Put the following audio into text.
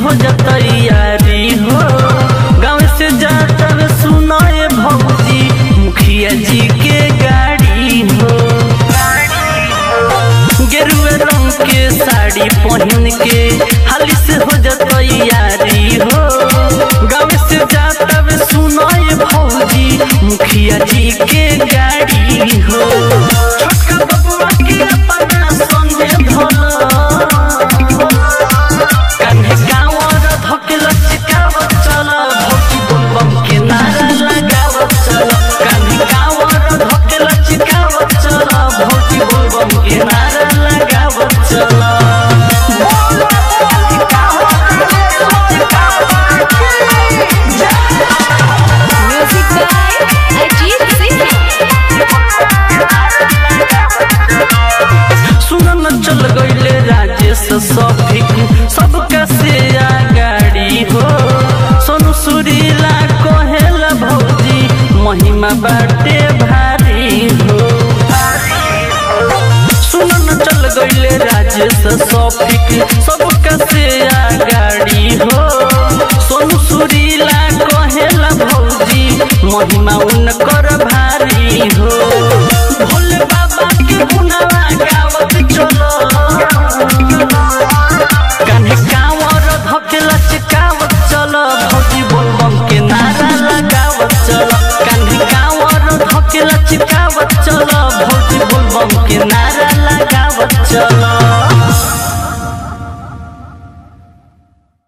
हो जाता यारी हो गाँव से जाता वे सुनाए भौजी मुखिया जी के गाड़ी हो गेरुए रंग के साड़ी पहन के हाली से हो जाता यारी हो गाँव से जाता वे सुनाए भौजी मुखिया जी के गाड़ी हो छोटका बबुआ के अपना संगे धोला कान्हे गाँवर धके लचकावत चल भौजी बम के नारा लगावत चल कान्हे गाँवर धके लचकावत चल भौजी बम के नारा लगावत चल Music by Ajit Singh. सुन न चल गईले राजेश सफिक सबका से गाड़ी हो सोनू सुरीला कहेला भौजी महिमा बाटे भारी हो सुन न चल गईले राजेश सफिक सब